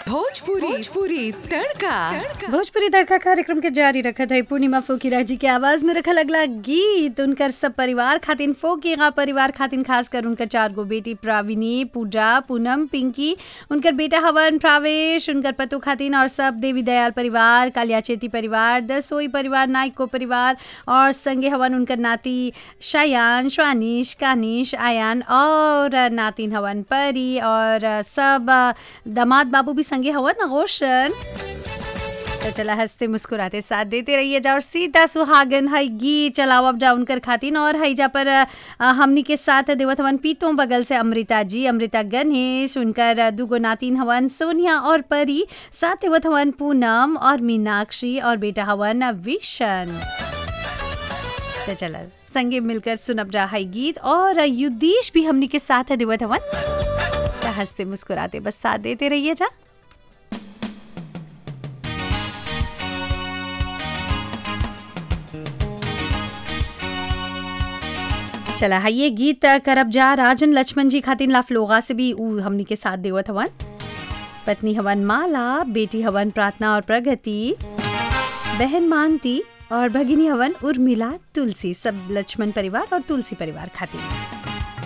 भोजपुरी भोजपुरी तड़का तड़का भोजपुरी तड़का कार्यक्रम के जारी रखत है पूर्णिमा फोकीरा जी के आवाज में रखल अगला गीत उनकर सब परिवार खातिन फोकीरा परिवार खातिन खास कर उनकर चार गो बेटी प्राविनी पूजा पूनम पिंकी उनकर बेटा हवन प्रावेश उनकर पतु खातिन और सब देवी दयाल परिवार कालिया चेती परिवार दसोई परिवार नाइको परिवार और संगे हवन उनकर नाती शयान स्वानिश कानिश आयान और नातिन हवन परी और सब दामाद बाबू भी संगे हवन रोशन तो चला हंसते मुस्कुराते साथ देते रहिए जा और सीधा सुहागन हई गीत चलाओ अब जा उनकर खातिन और हई जा पर अ, हमनी के साथ देवत हवन पीतों बगल से अमृता जी अमृता गणेश उनकर दुगो नातिन हवन सोनिया और परी साथ देवत हवन पूनम और मीनाक्षी और बेटा हवन विशन तो चला संगे मिलकर सुनब जा हई गीत और युद्धीश भी हमनी के साथ है देवत हवन तो हंसते मुस्कुराते बस साथ देते रहिए जा चला है ये गीत करब जा राजन लक्ष्मण जी खातिन लाफलोगा से भी ऊ हमनी के साथ देवत हवन पत्नी हवन माला बेटी हवन प्रार्थना और प्रगति बहन मानती और भगिनी हवन उर्मिला तुलसी सब लक्ष्मण परिवार और तुलसी परिवार खातिर